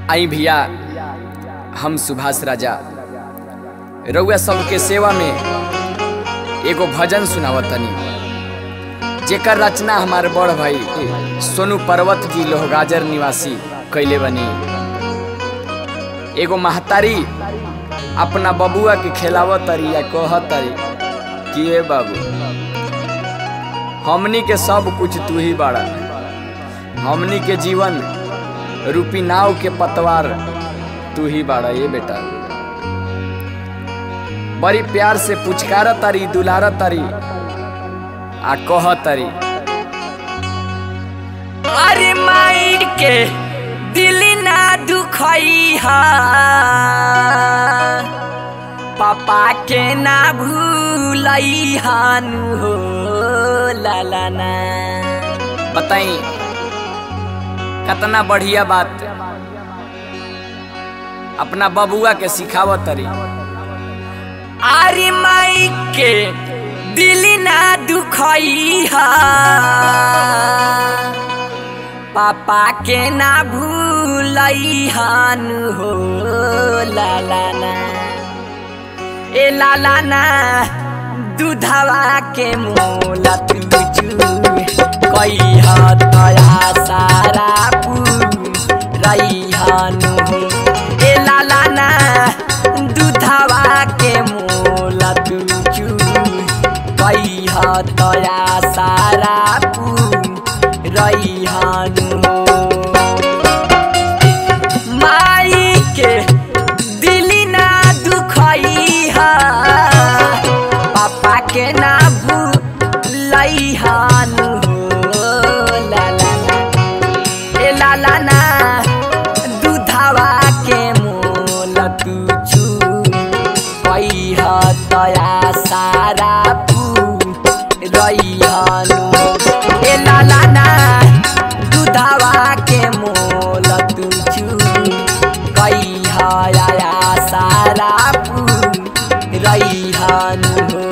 आई भैया हम सुभाष राजा रउआ सबके सेवा में एगो भजन सुनावतनी जेकर रचना हमार बड़ भाई सोनू पर्वत जी लोहगाजर निवासी कैले बनी एगो महतारी अपना बबुआ के खिलावत तरी या कहत तरी कि ए बाबू हमनी के सब कुछ तू ही बाड़ा हमनी के जीवन रूपी नाव के पतवार तू ही बाड़ा ये बेटा बड़ी प्यार से पुचकार तारी दुलार तारी आ कह तारी अरे माइर के दिल ना दुखई हा पापा के ना भूलई हानु हो लाला ना बताई कितना बढ़िया बात अपना बबुआ के सिखावत तरी अरे माई के दिल ना दुखई हा पापा के ना भूलई हानु हो लाला ना ए लाला ना दूधवा के मोला तुझू कई हतया सारा रही हानु हो ए लाला ना दूधवा के मोला तुझू कई हतया सारा रही हानु हो माई के दिल ना दुखई हा पापा के ना भूलई हानु हो लाला ना ए लाला ना दूधवा के मोल तुझू कई हतया सारा रही हानु ए लाला ना दूधवा के मोल तुझू कई हया सारा रही हानु हो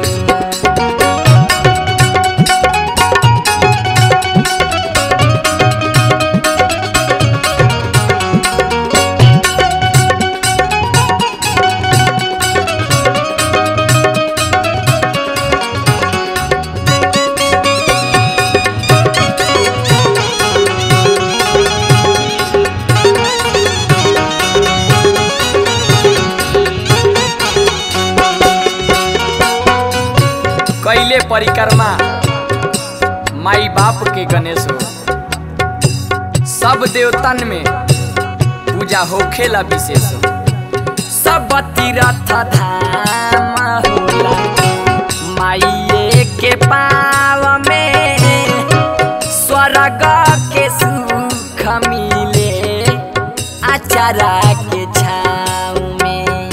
कैले परिक्रमा माई बाप के गणेश हो सब देवतन में पूजा होखेला विशेष हो सब तीरथ धाम होला माइये के पाव में स्वर्ग के सुख मिले आचारा के छाव में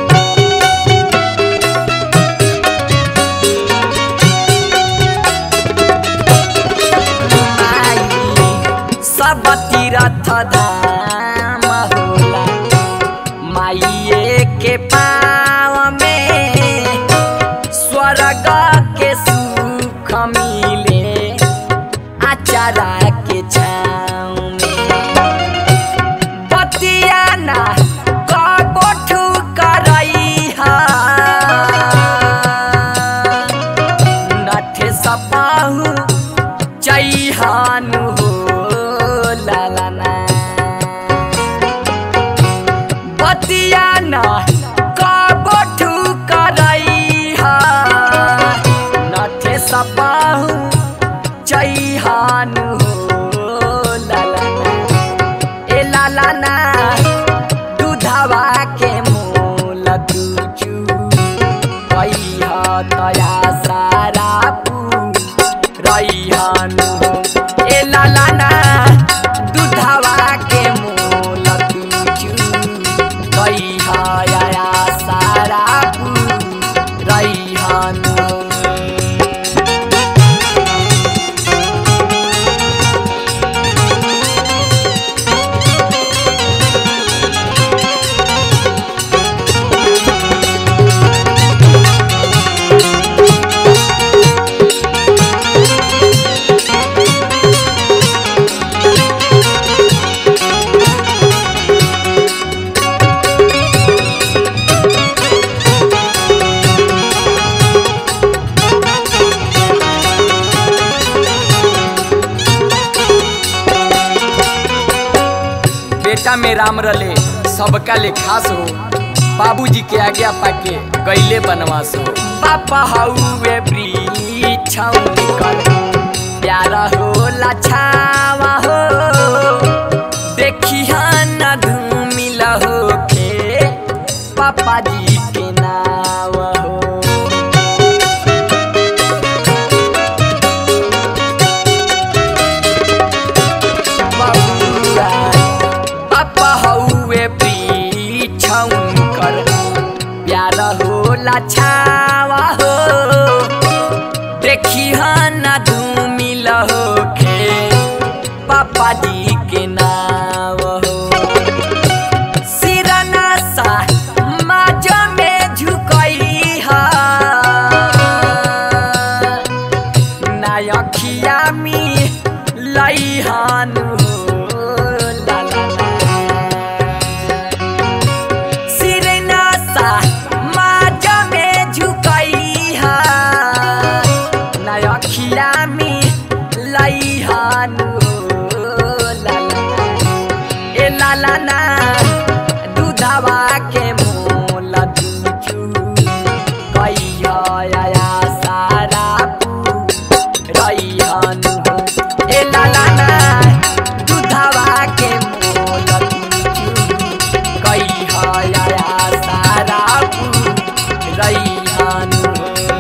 माई सब तीरथ धाम होला माइये के पाव में स्वर्ग के सुख मिले आचारा के छाव में बतिया ना कबोठू करई हा नठे सपाहू चैहानु हो लाला ना बतिया ना कबोठू करई हा नठे सपाहू चैहानु हो लाला ना ए लाला ना दूधवा के मोल तुझू कई तया सारा रही हानु हो ए लाला ना दूधवा के मोल तुझू कई हया सारा रही हानु हो बेटा में राम रले सबका ले खास हो बाबूजी के आज्ञा पाके गईले बनवास हो पापा हउए वृक्ष निकल प्यारा होला छावा हो देखी न धूमिल होके पापा जी के नाव हो बबुआ पापा हउए वृक्ष कर प्यार होला छावा हो देखी न धूमिल होके पापा जी के नाव हो सिरना सा माज में झुकई हा नायखिया मी लई हानु हो ला ला ला सिरना सा माज में झुकई हा नायखिया मी लई हानु हो ला ला ला ए ला ला ना दूधवा के मोल दूचू कहिया या सारा पू रहियन हो ए ला ला ना दूधवा के मोल दूचू कहिया या सारा पू रहियन हो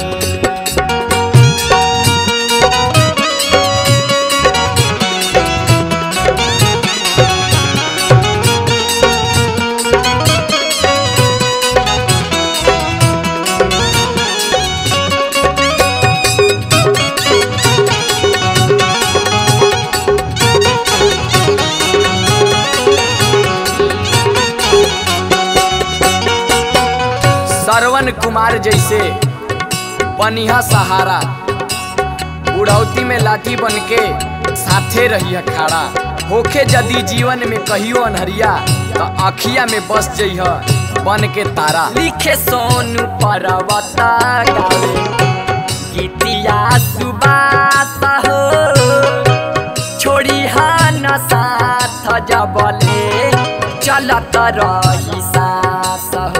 श्रवण कुमार जैसे बनिहा सहारा बुढ़ौती में लाठी बन के साथे रही खाड़ा होखे यदि जीवन में कहियो अनहरिया तो अखिया में बस जइह बन के तारा लिखे सोनू पर्वत गावे गीतिया सुबास हो छोड़ी हान साथ जबले चलत रही सास हो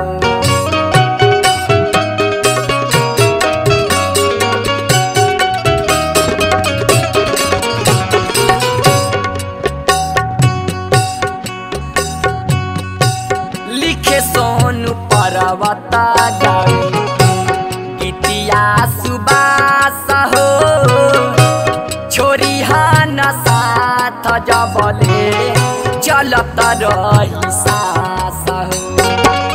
लिखे सोनू पर्वत गावे गीतिया सुबास हो छोरी हान साथ जबले चलत रही सास हो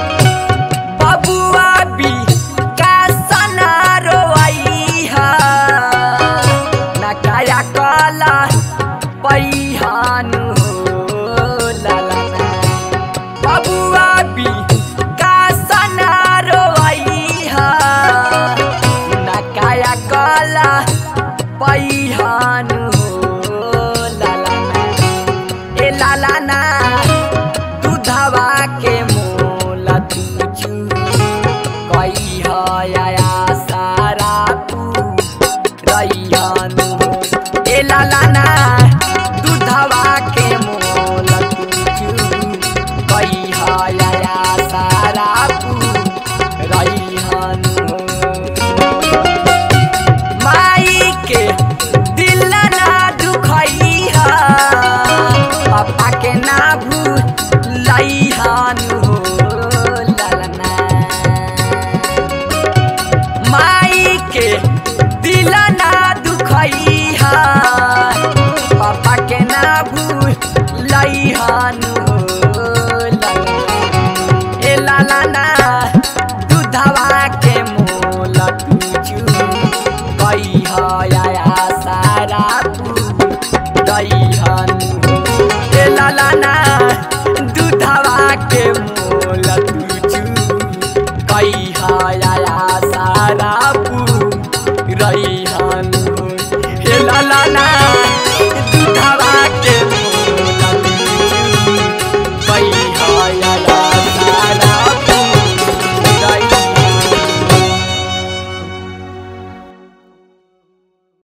बबुआ बी का सना रोई हा ना काया कला पैहानु हो ला ला ला बबुआ बी का सना रोई हा ना काया कला पैहानु हो ला ला ला ए ला ला ना दूधवा के मोल तुझू कई या सारा तू रैयानु हो ए ला ला ना दूधवा के मोल तुझू कई या सारा तू रैयानु हो माई के दिल ना दुखई हा पापा के ना भूलई हानु हो ललना माई के दिल ना दुखई हा पापा के ना भूलई हानु